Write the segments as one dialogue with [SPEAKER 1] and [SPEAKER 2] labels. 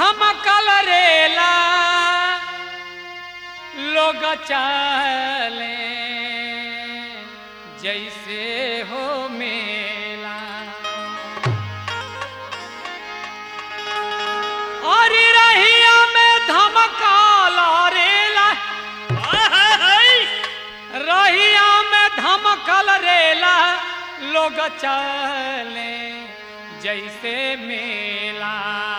[SPEAKER 1] धमकल रेला लोग चले जैसे हो मेला और रहिया में धमकल रेला रहिया में धमकल रेला लोग चले जैसे मेला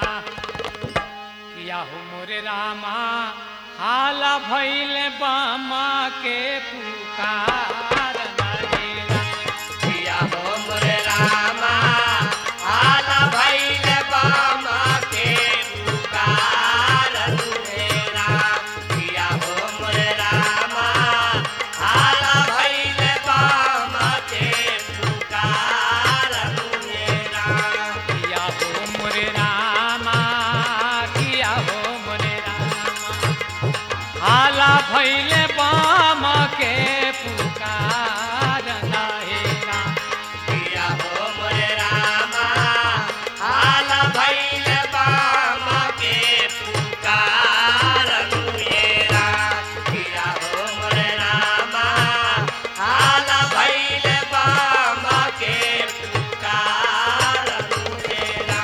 [SPEAKER 1] किया हो मोरे रामा हाला भैल बामा के पुकार नरेला।
[SPEAKER 2] किया हो मोरे रामा आला भइल बामा के पुकार तुहेरा किया हो मोरे रामा आला भइल बामा के पुकार तुहेरा
[SPEAKER 1] किया हो मोरे रामा किया हो मोरे रामा हाला भैल बामा के पुकार नहेला।
[SPEAKER 2] किया हो मोरे रामा आला भइल बामा के पुकार तुहेरा किया हो मोरे रामा आला भइल बामा के पुकार तुहेरा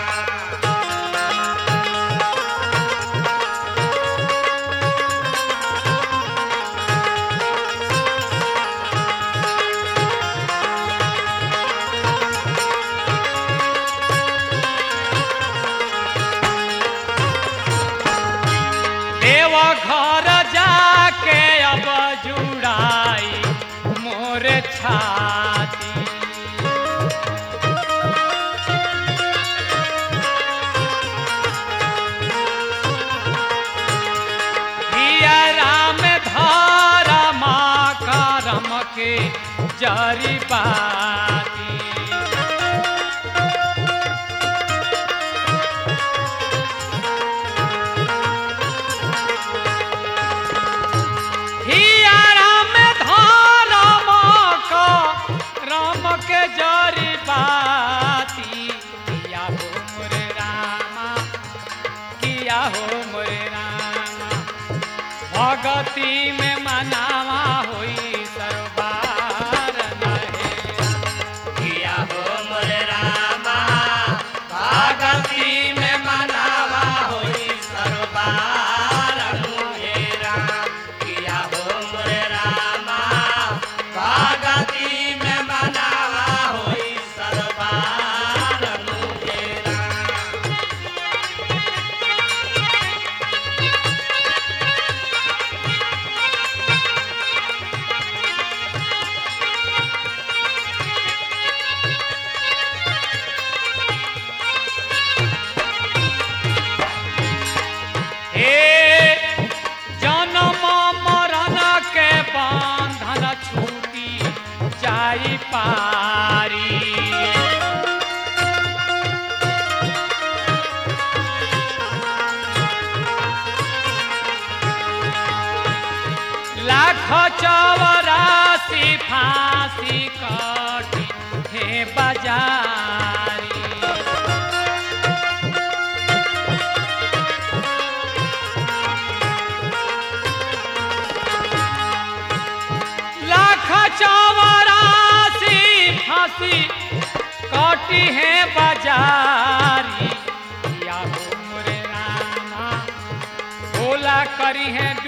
[SPEAKER 1] देवा घर जाके अब जुड़ाई मोर छाती हिया राम धार माँ करम के जरी बाती हिया राम धारम को राम के जरी बाती किया हो मोरे रामा किया हो मोरे रामा भगती में मनावा होई सरबार नहेला।
[SPEAKER 2] किया हो मोरे रामा भगती में मनावा होई सरबार मुहेरा किया हो मोरे रामा भगती में मनावा होई सरबार मुहेरा
[SPEAKER 1] हे जन्म मरण के बंधन छूटी जाई पारी लाख चौरासी फांसी कटी हे बाजारी लाख चौरासी फांसी कटी है बाजारी या हो मोरे रामा भोला करी है